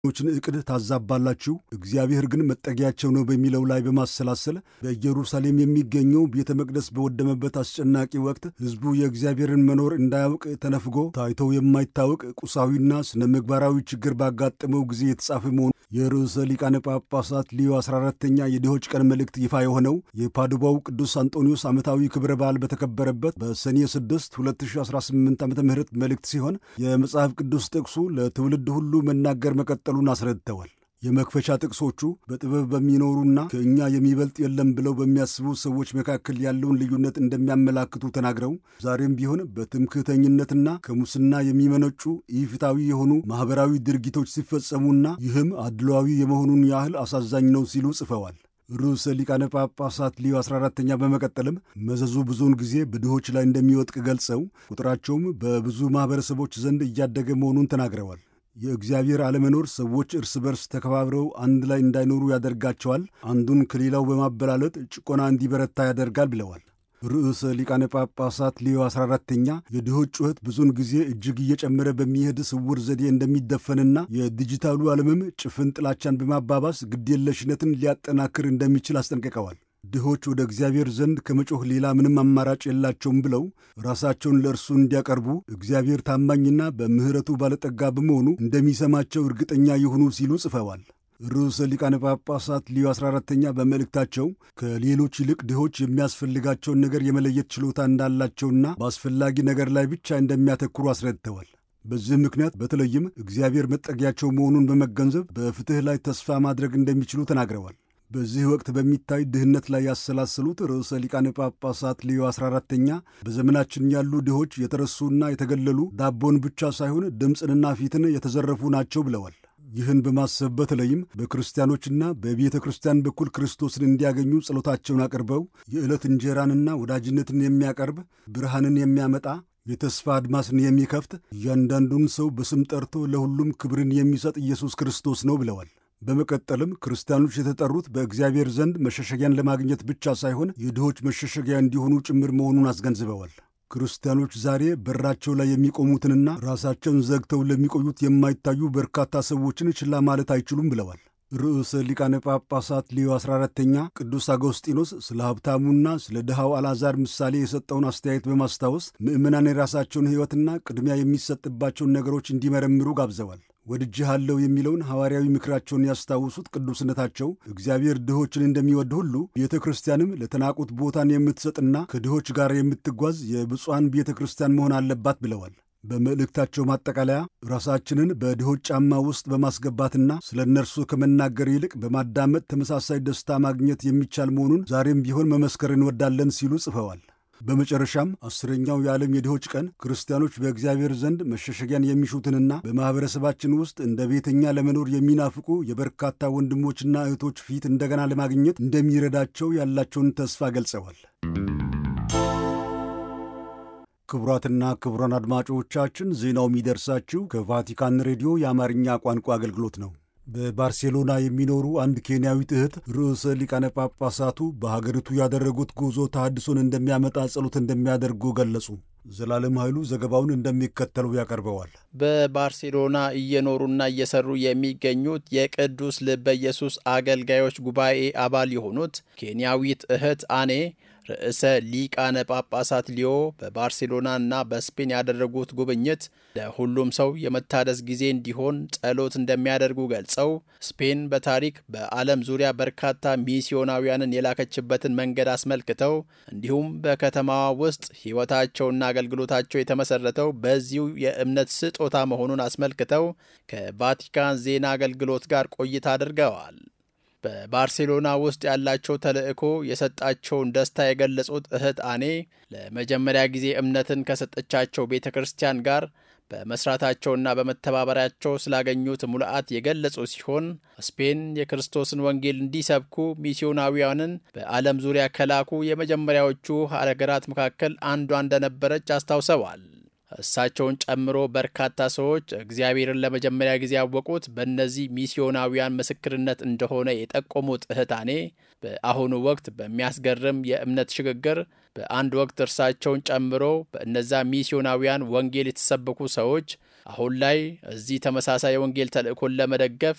ችን ዕቅድ ታዛባላችሁ፣ እግዚአብሔር ግን መጠጊያቸው ነው በሚለው ላይ በማሰላሰል በኢየሩሳሌም የሚገኘው ቤተ መቅደስ በወደመበት አስጨናቂ ወቅት ሕዝቡ የእግዚአብሔርን መኖር እንዳያውቅ ተነፍጎ ታይቶ የማይታወቅ ቁሳዊና ስነ ምግባራዊ ችግር ባጋጠመው ጊዜ የተጻፈ መሆኑ የርዕሰ ሊቃነ ጳጳሳት ሊዮ 14ተኛ የድሆች ቀን መልእክት ይፋ የሆነው የፓዱባው ቅዱስ አንጦኒዮስ ዓመታዊ ክብረ በዓል በተከበረበት በሰኔ 6 2018 ዓ ም መልእክት ሲሆን የመጽሐፍ ቅዱስ ጥቅሱ ለትውልድ ሁሉ መናገር መቀጠሉን አስረድተዋል። የመክፈቻ ጥቅሶቹ በጥበብ በሚኖሩና ከእኛ የሚበልጥ የለም ብለው በሚያስቡ ሰዎች መካከል ያለውን ልዩነት እንደሚያመላክቱ ተናግረው ዛሬም ቢሆን በትምክህተኝነትና ከሙስና የሚመነጩ ኢፍታዊ የሆኑ ማኅበራዊ ድርጊቶች ሲፈጸሙና ይህም አድሏዊ የመሆኑን ያህል አሳዛኝ ነው ሲሉ ጽፈዋል። ርዕሰ ሊቃነ ጳጳሳት ሊዮ 14ተኛ በመቀጠልም መዘዙ ብዙውን ጊዜ በድሆች ላይ እንደሚወጥቅ ገልጸው ቁጥራቸውም በብዙ ማኅበረሰቦች ዘንድ እያደገ መሆኑን ተናግረዋል። የእግዚአብሔር አለመኖር ሰዎች እርስ በርስ ተከባብረው አንድ ላይ እንዳይኖሩ ያደርጋቸዋል፣ አንዱን ከሌላው በማበላለጥ ጭቆና እንዲበረታ ያደርጋል ብለዋል። ርዕሰ ሊቃነ ጳጳሳት ሊዮ 14ተኛ የድሆች ጩኸት ብዙውን ጊዜ እጅግ እየጨመረ በሚሄድ ስውር ዘዴ እንደሚደፈንና የዲጂታሉ ዓለምም ጭፍን ጥላቻን በማባባስ ግዴለሽነትን ሊያጠናክር እንደሚችል አስጠንቅቀዋል። ድሆች ወደ እግዚአብሔር ዘንድ ከመጮህ ሌላ ምንም አማራጭ የላቸውም ብለው ራሳቸውን ለእርሱ እንዲያቀርቡ እግዚአብሔር ታማኝና በምሕረቱ ባለጠጋ በመሆኑ እንደሚሰማቸው እርግጠኛ ይሁኑ ሲሉ ጽፈዋል። ርዕሰ ሊቃነ ጳጳሳት ሊዮ 14ተኛ በመልእክታቸው ከሌሎች ይልቅ ድሆች የሚያስፈልጋቸውን ነገር የመለየት ችሎታ እንዳላቸውና በአስፈላጊ ነገር ላይ ብቻ እንደሚያተኩሩ አስረድተዋል። በዚህ ምክንያት በተለይም እግዚአብሔር መጠጊያቸው መሆኑን በመገንዘብ በፍትሕ ላይ ተስፋ ማድረግ እንደሚችሉ ተናግረዋል። በዚህ ወቅት በሚታይ ድህነት ላይ ያሰላሰሉት ርዕሰ ሊቃነ ጳጳሳት ሊዮ 14ተኛ በዘመናችን ያሉ ድሆች የተረሱና የተገለሉ ዳቦን ብቻ ሳይሆን ድምፅንና ፊትን የተዘረፉ ናቸው ብለዋል። ይህን በማሰብ በተለይም በክርስቲያኖችና በቤተ ክርስቲያን በኩል ክርስቶስን እንዲያገኙ ጸሎታቸውን አቅርበው የዕለት እንጀራንና ወዳጅነትን የሚያቀርብ ብርሃንን የሚያመጣ የተስፋ አድማስን የሚከፍት እያንዳንዱን ሰው በስም ጠርቶ ለሁሉም ክብርን የሚሰጥ ኢየሱስ ክርስቶስ ነው ብለዋል። በመቀጠልም ክርስቲያኖች የተጠሩት በእግዚአብሔር ዘንድ መሸሸጊያን ለማግኘት ብቻ ሳይሆን የድሆች መሸሸጊያ እንዲሆኑ ጭምር መሆኑን አስገንዝበዋል። ክርስቲያኖች ዛሬ በራቸው ላይ የሚቆሙትንና ራሳቸውን ዘግተው ለሚቆዩት የማይታዩ በርካታ ሰዎችን ችላ ማለት አይችሉም ብለዋል። ርዕሰ ሊቃነ ጳጳሳት ሊዮ 14ተኛ ቅዱስ አጎስጢኖስ ስለ ሀብታሙና ስለ ድሃው አልዓዛር ምሳሌ የሰጠውን አስተያየት በማስታወስ ምዕመናን የራሳቸውን ሕይወትና ቅድሚያ የሚሰጥባቸውን ነገሮች እንዲመረምሩ ጋብዘዋል። ወድጄሃለሁ የሚለውን ሐዋርያዊ ምክራቸውን ያስታውሱት ቅዱስነታቸው እግዚአብሔር ድሆችን እንደሚወድ ሁሉ ቤተ ክርስቲያንም ለተናቁት ቦታን የምትሰጥና ከድሆች ጋር የምትጓዝ የብፁዓን ቤተ ክርስቲያን መሆን አለባት ብለዋል። በመልእክታቸው ማጠቃለያ ራሳችንን በድሆች ጫማ ውስጥ በማስገባትና ስለ እነርሱ ከመናገር ይልቅ በማዳመጥ ተመሳሳይ ደስታ ማግኘት የሚቻል መሆኑን ዛሬም ቢሆን መመስከር እንወዳለን ሲሉ ጽፈዋል። በመጨረሻም አስረኛው የዓለም የድሆች ቀን ክርስቲያኖች በእግዚአብሔር ዘንድ መሸሸጊያን የሚሹትንና በማኅበረሰባችን ውስጥ እንደ ቤተኛ ለመኖር የሚናፍቁ የበርካታ ወንድሞችና እህቶች ፊት እንደገና ለማግኘት እንደሚረዳቸው ያላቸውን ተስፋ ገልጸዋል። ክቡራትና ክቡራን አድማጮቻችን ዜናው የሚደርሳችሁ ከቫቲካን ሬዲዮ የአማርኛ ቋንቋ አገልግሎት ነው። በባርሴሎና የሚኖሩ አንድ ኬንያዊት እህት ርዕሰ ሊቃነ ጳጳሳቱ በሀገሪቱ ያደረጉት ጉዞ ተሐድሶን እንደሚያመጣ ጸሎት እንደሚያደርጉ ገለጹ። ዘላለም ኃይሉ ዘገባውን እንደሚከተለው ያቀርበዋል። በባርሴሎና እየኖሩና እየሰሩ የሚገኙት የቅዱስ ልበ ኢየሱስ አገልጋዮች ጉባኤ አባል የሆኑት ኬንያዊት እህት አኔ ርዕሰ ሊቃነ ጳጳሳት ሊዮ በባርሴሎና እና በስፔን ያደረጉት ጉብኝት ለሁሉም ሰው የመታደስ ጊዜ እንዲሆን ጸሎት እንደሚያደርጉ ገልጸው ስፔን በታሪክ በዓለም ዙሪያ በርካታ ሚስዮናውያንን የላከችበትን መንገድ አስመልክተው እንዲሁም በከተማዋ ውስጥ ሕይወታቸውና አገልግሎታቸው የተመሰረተው በዚሁ የእምነት ስጦታ መሆኑን አስመልክተው ከቫቲካን ዜና አገልግሎት ጋር ቆይታ አድርገዋል። በባርሴሎና ውስጥ ያላቸው ተልዕኮ የሰጣቸውን ደስታ የገለጹት እህት አኔ ለመጀመሪያ ጊዜ እምነትን ከሰጠቻቸው ቤተ ክርስቲያን ጋር በመስራታቸውና በመተባበሪያቸው ስላገኙት ሙልአት የገለጹ ሲሆን ስፔን የክርስቶስን ወንጌል እንዲሰብኩ ሚስዮናዊያንን በዓለም ዙሪያ ከላኩ የመጀመሪያዎቹ ሀገራት መካከል አንዷ እንደነበረች አስታውሰዋል። እሳቸውን ጨምሮ በርካታ ሰዎች እግዚአብሔርን ለመጀመሪያ ጊዜ ያወቁት በእነዚህ ሚስዮናውያን ምስክርነት እንደሆነ የጠቆሙት እህታኔ በአሁኑ ወቅት በሚያስገርም የእምነት ሽግግር በአንድ ወቅት እርሳቸውን ጨምሮ በእነዛ ሚስዮናውያን ወንጌል የተሰበኩ ሰዎች አሁን ላይ እዚህ ተመሳሳይ የወንጌል ተልእኮን ለመደገፍ